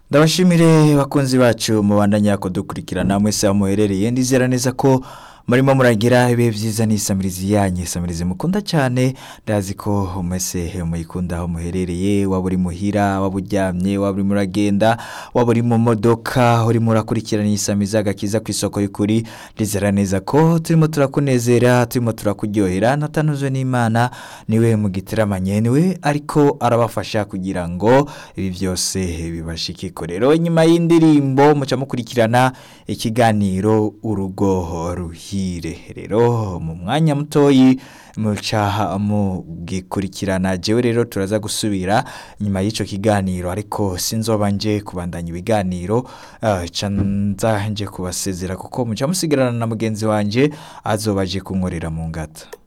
ndabashimire bakunzi bacu mubandanya kudukurikirana mwese aho muherereye ndizera neza ko murimo muragira ibihe byiza n'isamirizi yanyu isamirizi mukunda cyane ndazi ko mwese muyikunda aho muherereye waba uri muhira waba uryamye waba urimo uragenda waba uri mu modoka urimo urakurikirana isamizi agakiza ku isoko y'ukuri ndizera neza ko turimo turakunezera turimo turakuryohera natanuzwe n'imana niwe mugiteramanye niwe ariko arabafasha kugira ngo ibi byose bibashikiko rero nyuma y'indirimbo muca mukurikirana ikiganiro urugo ruhire rero mu mwanya mutoyi muca mugikurikirana jewe rero turaza gusubira nyuma y'icyo kiganiro ariko sinzoba nje kubandanya ibiganiro ah, ca nza nje kubasezera kuko muca musigarana na mugenzi wanje azoba aje kunkorera mu ngata